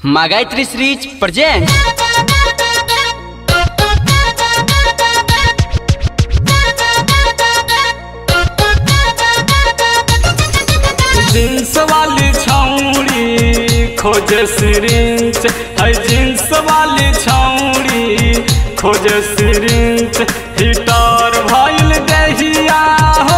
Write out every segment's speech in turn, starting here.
Магайтри Срич present jeans वाली छौड़ी खोजे सिरिंच है जींस वाली छौड़ी खोजे सिरिंच हीटर भइल दहिया हो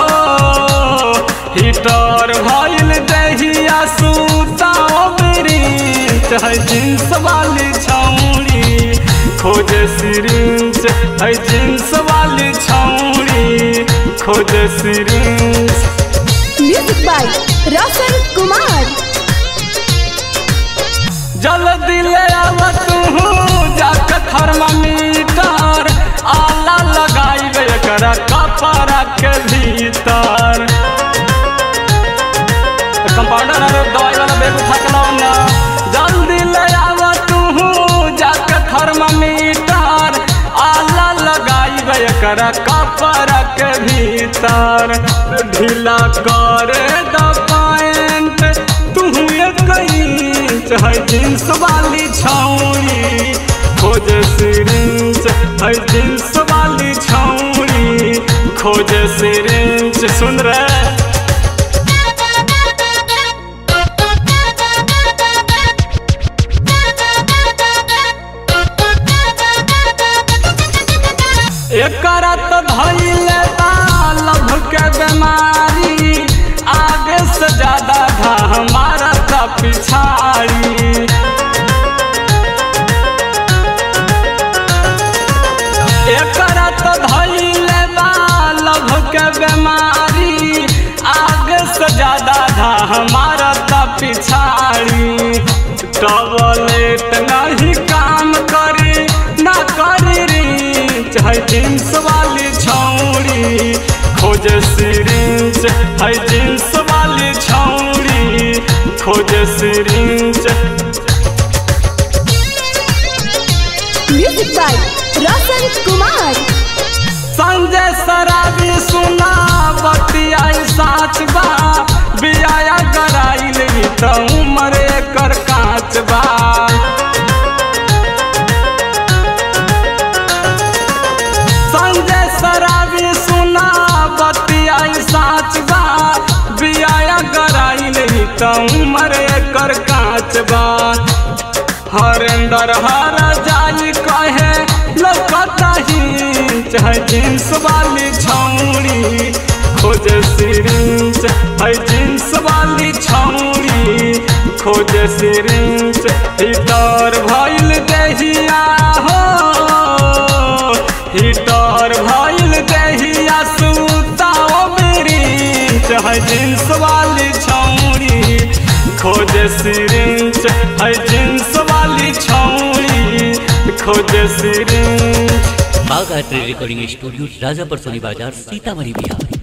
हीटर भइल दहिया सुताओ बिरिंच है जींस वाली छौड़ी खोजे सिरिंच है जींस वाली छौड़ी खोजे सिरिंच म्यूजिक बाय रोशन कुमार जल्दी ले आव तू जाके थर्मामीटर आला लगाई एकरा कपड़ा के भीतर कंपाउंडर अरे दवाई वाला बैग उठा के लाओ ना जल्दी ले आव तू जाके थर्मामीटर आला लगाई एकरा कपड़ा के भीतर ढीला करे द पैंट तू कहीं चाहे जींस वाली छौड़ी खोज सिरिंच है जींस वाली छौड़ी खोज सिरिंच सुन रहे एकरा तो धैले लभ के बीमारी आगे से ज्यादा था हमारा था पिछाड़ी एकरा तो धैले लभ के बीमारी आगे से ज्यादा था हमारा था पिछाड़ी टॉयलेट नहीं काम करी ना करी री चाहे जींस वाली छौड़ी खोज सिरिंच है जींस वाली छौड़ी खोज सिरिंच म्यूजिक बाय रोशन कुमार संजय सराबी सुना बतियाई साच बा बियाया गराइल ई त उमर एकर काच बा संजय सराबी सुना बतियाई साच बा बियाया गराइल ई त उमर एकर काच बा हरेंदर हर जाई कहे लौकता ही चाहे जींस वाली छौड़ी खोज सिरिंच है जींस वाली छौड़ी खोज सिरिंच हीटर भइल दहिया हो हीटर भइल दहिया सुताओ बिरिंच है जींस वाली छौड़ी खोज सिरिंच है जींस वाली छौड़ी खोज सिरिंच बागायत्री रिकॉर्डिंग स्टूडियो राजापर सोनी बाजार सीतामढ़ी बिहार